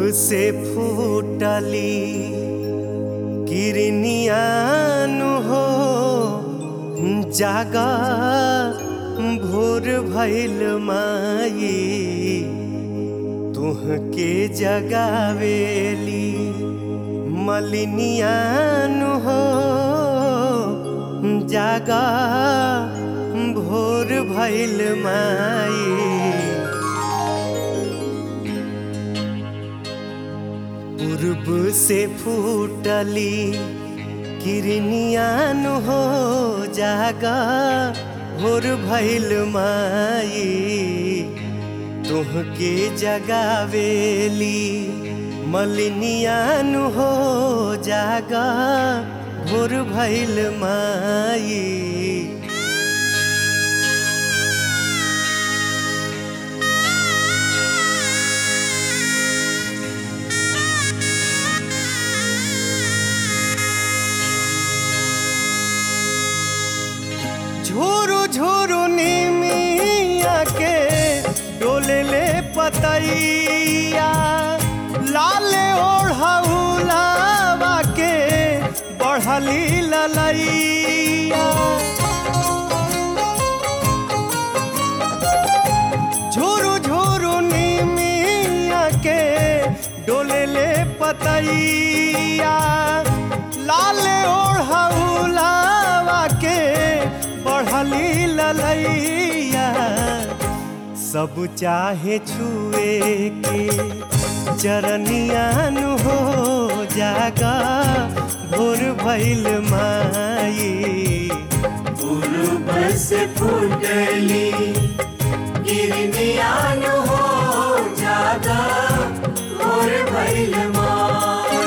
से फूटली किरनियान हो जागा भोर भैल माई तुहके जगावेली मलिनियान हो जागा भोर भैल माई पूर्व से फूटली किरनियान हो जागा भोर भैल माई तुहके जगावेली मलिनियान हो जागा भोर भैल माई झोरू झोरू निमिया के डोले ले पतैया लाल ओढ़ौलावा के बढ़ली ललैया झोरू झोरू निमिया के डोले ले पतैया लाल ओढ़ौलावा के बढ़ली ललैया सब चाहे छुए के चरनियान हो जागा भोर भैल माई पूर्व से फूटली गिरनियान हो जागा और भैल माई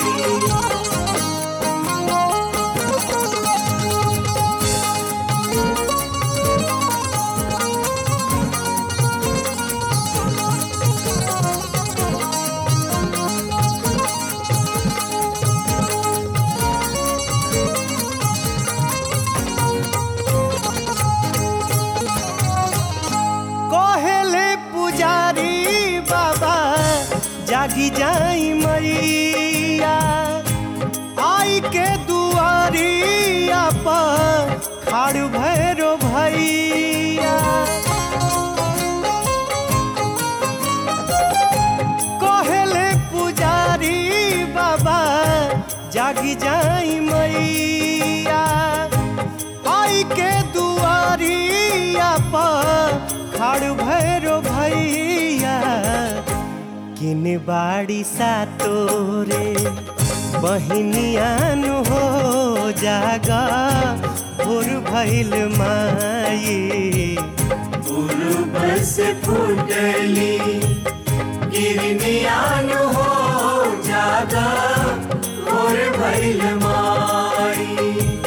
कहेले पुजारी बाबा जागी जाई मैया आई के दुआरिया पर खाड़ भैरो भैया कहेले पुजारी बाबा जागी जाई मैया आई के दुआरिया पर खड़ भैरो भैया किन बाड़ी सा तोरे बहिनियान हो जागा भोर भैल माई पूर्व से फूटली गिरनियान हो जागा और भैल माई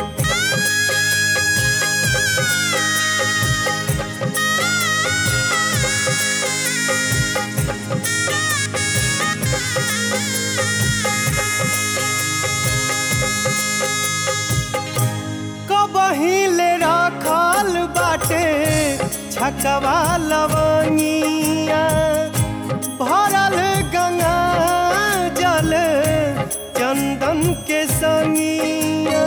कबहिले रखल बाटे छकवा लवनिया भरल गंगा जल चंदन के संगिया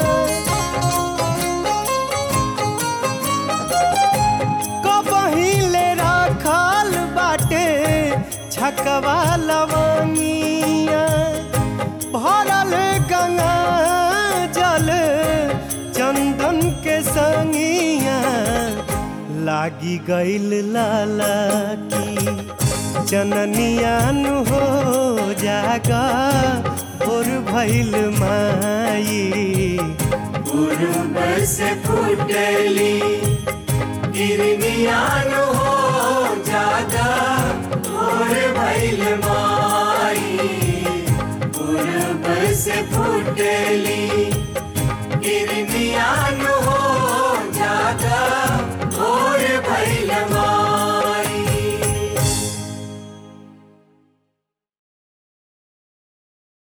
कबहिले रखल बाटे छकवा लवनिया भरल गंगा जल चंदन के संगिया लागी गईल लाला की चननियान हो जागा भोर भैल माई पूर्व से फूटली गिरनियान हो जागा और भैल माई पूर्व से फूटली गिरनियान